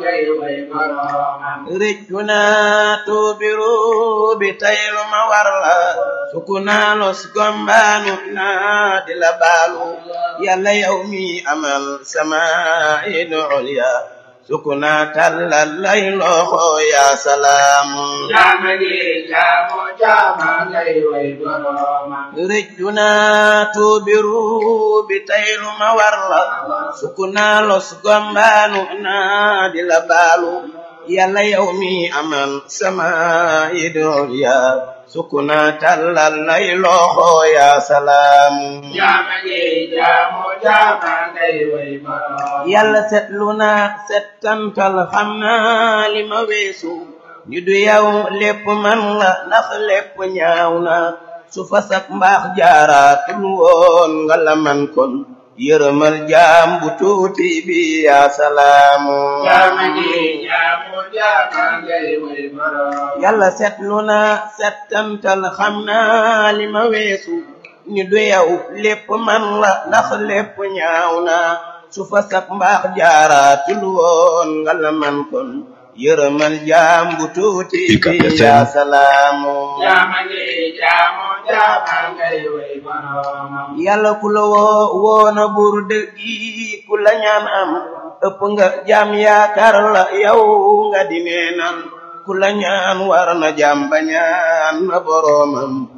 ngay way boroomam rëccu naa tuubiru bi taylu ma war la suku naa los gombaanu naa di la baalu yàlla yow mi amal sama idu ulya suku naa tallal lay loxo yaa salaamu jaama gi jaamu jaama ngay way boroomam rëccu naa tuubiru bi taylu ma war la suku naa los gombaanu naa di la baalu yàlla yow mi amal sama idol ya suku naa tallal lay loxo yaa salaamu jaama gi jaamu jaama ngay way boroomam yàlla setlu naa settantal xam naa li ma weesu ñu du yow lépp man la ndax lépp ñaaw na su fasak mbaax jaaraatul woon nga la man kon yërëmal jaam bu tuuti bi yaa salaamu jaama gi jaamu jaama ngay way boroomam yàlla setlu naa settantal xam naa li ma weesu ñu du yow lépp man la ndax lépp ñaaw na su fasak mbaax jaaraatul woon nga la man kon yërëmal jaam bu tuuti bi yaa salaamu jaama gi jaamu jaama ngay way boroomam yàlla ku la woo woona buur dëggi ku la ñaan am ëpp nga jaam yaakaar la yow nga di neenal ku la ñaan war na jaam ba ñaan na boroomam